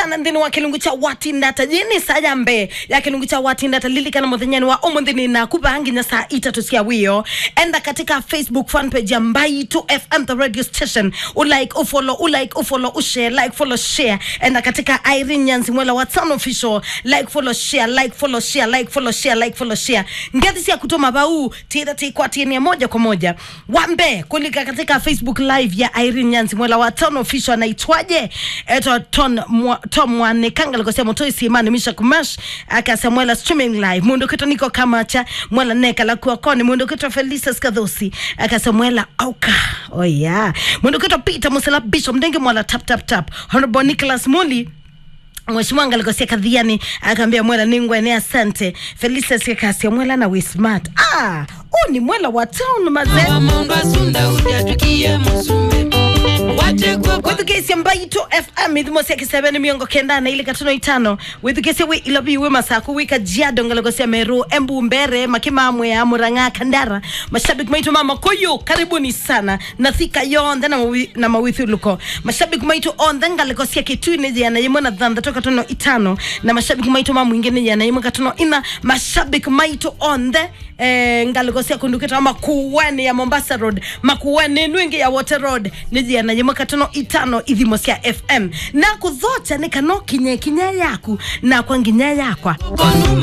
sana nthini wa kilungu cha watindata jini sayambe ya kilungu cha watindata lilikana muthenyani wa umunthini na kuva nginya saa itatu cia wio enda katika facebook fan page ya mbaitu fm the radio station ulike ufollow ulike ufollow ushare like follow share enda katika irene nyanzi mwela wa town official like follow share like follow share like follow share like follow share ngezi cia kutuma bau tira tikwatiania moja kwa moja wambe kulika katika facebook live ya irene nyanzi mwela wa town official anaitwaje eto ton mwa, tom mwanikanga likosia motoi simani misha kumash akasa mwela streaming live mundu kito niko kama cha mwela neka la kuakoni mundu kito felisa skadhosi akasa mwela auka oh yeah mundu kito peter musela bishop mdenge mwela tap tap tap honorable nicholas muli Mheshimiwa Ngalikosia Kadhiani akaambia mwela ningwe ni asante Felisa Sikakasia mwela na Wismart. Ah, huu ni mwela wa town mazee. wamundu asunda ulyatukie musume watekwa withukiisya mbaito fm ithimosia kiseveni miongo kenda na ile katono itano withukiisya wi ilobi wi masaku wika jiado ngalogosia meru embu mbere makimamwe ya muranga kandara mashabiki maitu mama koyo karibuni sana na thika yonthe na, mawi, na mawithuluko mashabiki maitu onthe ngalogosia kitwini jana yimwe na thantha toka tono itano na mashabiki maitu mama mwingine jana yimwe katono ina mashabiki maitu onthe eh, ngalogosia kundukita makuweni ya mombasa road makuweni nwingi ya water road nijiana yimwe katono itano ithimo cia fm na kuthocha ni kano kinye kinya yaku na kwa nginya yakwa konu